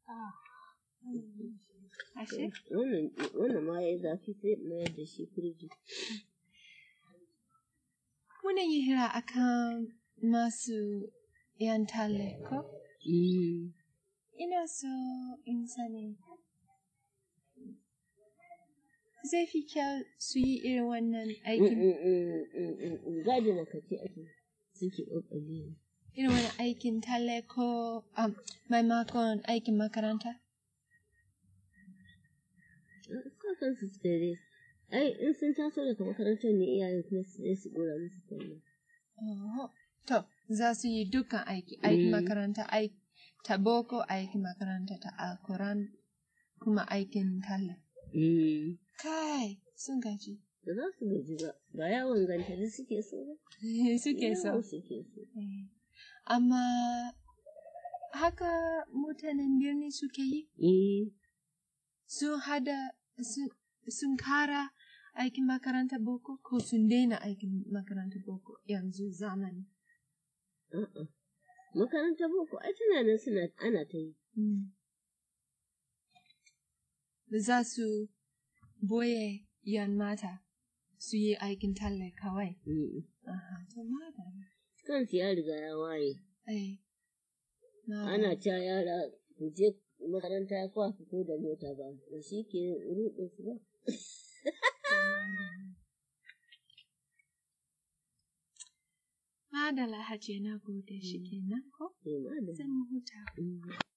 Ashe? Wannan ma ya zafi sai mayar da shi firiji. Muna yi hira akan masu yan tale ko? Ina so in sani. Zai fi kyau su yi irin wannan aikin, Gadi na kace ake suke ƙoƙari. irin wannan aikin tale ko um, maimakon aikin makaranta? Kakan su suka dai. Ai, in sun taso daga makarantar ne iyayen kuma su je su ɗora musu talla. Oho. To, za su yi dukkan aiki, aikin Mm. makaranta, aiki ta boko, aikin makaranta ta alkuran, kuma aikin talla. Kai, sun gaji. Da za su gaji ba, ba yawon gantari suke so ba. Suke so. Yawo suke so. Eh, Amma haka mutanen birni suke yi, Eh, sun hada, sun, sun kara aikin makaranta boko ko sun daina aikin makaranta boko yanzu zamani. a'a. Makarantar boko, ai tana nan suna ana ta yi. Mm. Ba za su boye yan mata su yi aikin talle kawai. Mm. Aha, to madara. Kansu ya riga ya waye. Eh, madara. Ana cewa yara ku je makaranta ko a fito da mota ba, da shi ke ruɗe su ba. Madala hajiya na gode shi kenan ko? To, ma da. Sai mu huta. Mm.